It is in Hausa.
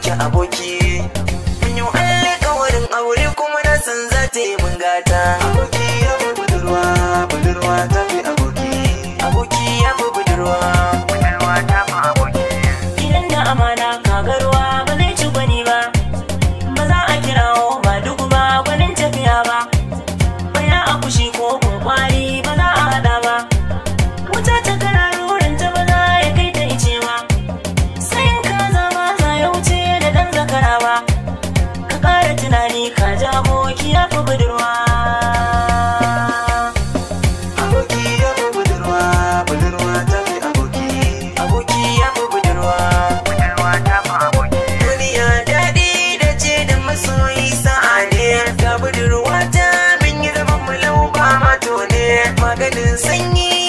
ki aboki mun yi alƙawarin aure kuma na san za ta yi mun gata aboki ya fi budurwa budurwa ta fi aboki aboki ya fi budurwa budurwa ta fi aboki Idan da amana kagarwa ba zai ci gwani ba ba za a kirawo ba duk ba gwanin tafiya ba baya a kushi ko kwari ba za a hada ba wuta ta kararurin ta ba za ya kai ta ice ba sayin ka zama za ya wuce da dan zakara ba ka ƙara tunani ka ji aboki ya fi budurwa aboki ya fi budurwa budurwa ta fi aboki aboki ya fi budurwa budurwa ta fi aboki duniya daɗi da ce da masoyi sa'a ne ga budurwa ta min yi zaman mu lau ba mato ne maganin sanyi